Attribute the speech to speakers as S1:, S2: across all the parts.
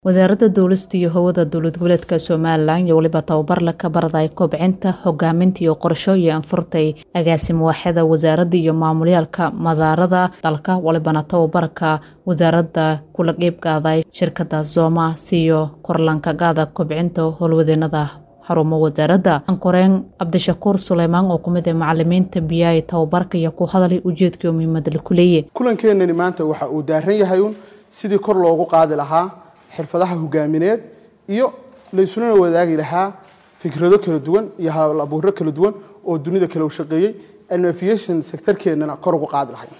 S1: wasaaradda duulista iyo hawada dowlad goboleedka somalilan iyo weliba tababarla ka barday kobcinta hogaaminta iyo qorshooyin anfurtay agaasimo waaxyada wasaaradda iyo maamulyaalka madaarada dalka walibana tababarka wasaaradda kula qeybgaaday shirkada zoma siyo korlankagaada kobcinta howlwadeenada xarumo wasaaradda ankoreen cabdishakuur suleymaan oo kumid ah macalimiinta biyaay tababarka iyo ku hadalay ujeedkii oo muhiimada ku leeyahy
S2: kulankeenani maanta waxa uu daaran yahay uun sidii kor loogu qaadi lahaa xirfadaha hogaamineed iyo laysunana wadaagi lahaa fikrado kala duwan iyo hawl abuuro kala duwan oo dunida kale u shaqeeyey aynu aviation sectorkeennana kor ugu qaadi lahay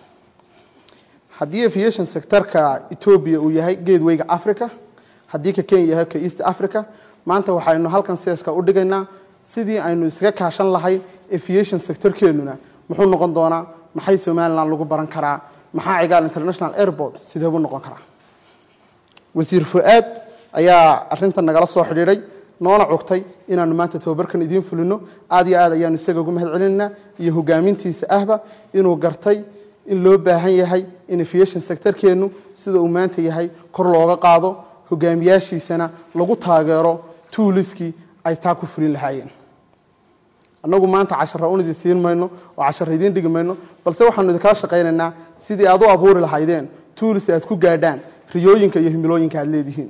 S2: haddii aviation sectorka etoobiya uu yahay geedweyga africa haddii ka kenya yahay ka east africa maanta waxaynu halkan seeska u dhigaynaa sidii aynu isaga kaashan lahay aviation sectorkeennuna muxuu noqon doonaa maxay somalilan lagu baran karaa maxaa cigaal international airport sideebuu noqon karaa wasiir fu-aad ayaa arintan nagala soo xidhiidhay noona cugtay inaanu maanta tababarkan idiin fulino aad iyo aad ayaanu isaga ugu mahad celinaynaa iyo hogaamintiisa ahba inuu gartay in loo baahan yahay in aviation sectorkeennu sida uu maanta yahay kor looga qaado hogaamiyaashiisana lagu taageero tuuliskii ay taa ku fulin lahaayeen annagu maanta cashara un idin siin mayno oo cashara idiin dhigi mayno balse waxaanu idinkala shaqaynaynaa sidii aad u abuuri lahaydeen tuulis aad ku gaadhaan riyooyinka iyo himilooyinka aad leedihiin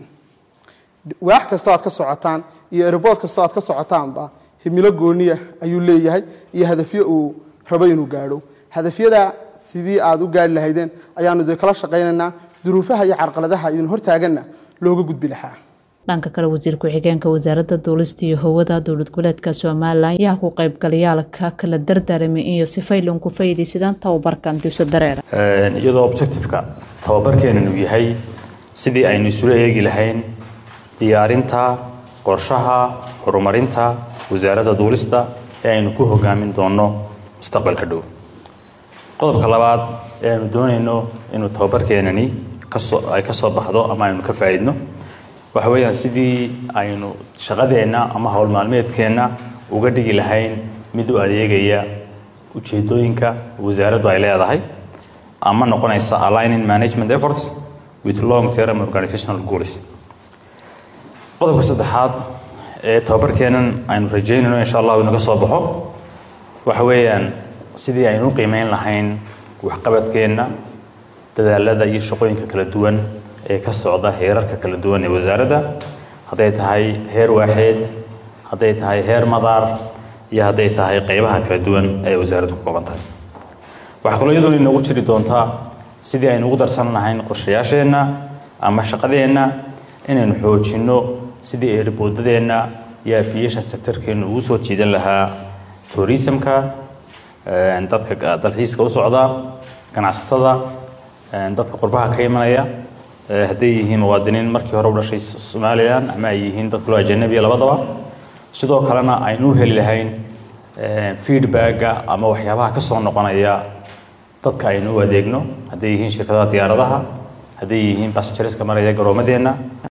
S2: waax kastoo aad ka socotaan iyo erbood kastoo aad ka socotaanba himilo gooniya ayuu leeyahay iyo hadafyo uu rabo inuu gaadho hadafyada sidii aad u gaari lahaydeen ayaanu idinkala shaqaynaynaa duruufaha iyo carqaladaha idin hortaaganna looga gudbi lahaa
S1: dhanka kale wasiir ku-xigeenka wasaaradda duulista iyo hawada dowlad goboleedka somalilan ayaa ku qaybgalayaalka kala dardaaramay iyo sifaylan ku faa'iidaysadaan tababarkan dibsa dareera
S3: iyadoo objectiveka tababarkeenan uu yahay sidii aynu isula eegi lahayn diyaarinta qorshaha horumarinta wasaaradda duulista ee aynu ku hogaamin doonno mustaqbalka dhow qodobka labaad ee aynu doonayno inuu tababarkeenani kasoo ay ka soo baxdo ama aynu ka faa'iidno waxa weeyaan sidii aynu shaqadeenna ama howl maalmeedkeenna uga dhigi lahayn mid u adeegaya ujeedooyinka wasaaraddu ay leedahay ama noqonaysa aligning management efforts with long term organizational goals qodobka saddexaad ee tababarkeennan aynu rajaynayno insha allahu inaga soo baxo waxa weeyaan sidii aynu u qiimeyn lahayn waxqabadkeenna dadaalada iyo shaqooyinka kala duwan ee ka socda heerarka kala duwan ee wasaaradda hadday tahay heer waaxeed hadday tahay heer madaar iyo hadday tahay qeybaha kala duwan ee wasaaraddu ku kooban tahay waxaa kaloo iyadoona inoogu jiri doontaa sidii aynu ugu darsan lahayn qorshayaasheenna ama shaqadeenna inaynu xoojinno sidii eeriboodadeenna iyo aviation sectorkeenna ugu soo jiidan lahaa tourismka dadka dalxiiska u socda ganacsatada dadka qurbaha ka imanaya hadday yihiin muwaadiniin markii hore u dhashay somalilan ama ay yihiin dad kaloo ajanabiya labadaba sidoo kalena aynu u heli lahayn feedbacka ama waxyaabaha ka soo noqonaya dadka aynu u adeegno hadday yihiin shirkadaha diyaaradaha hadday yihiin basenjariska maraya garoomadeenna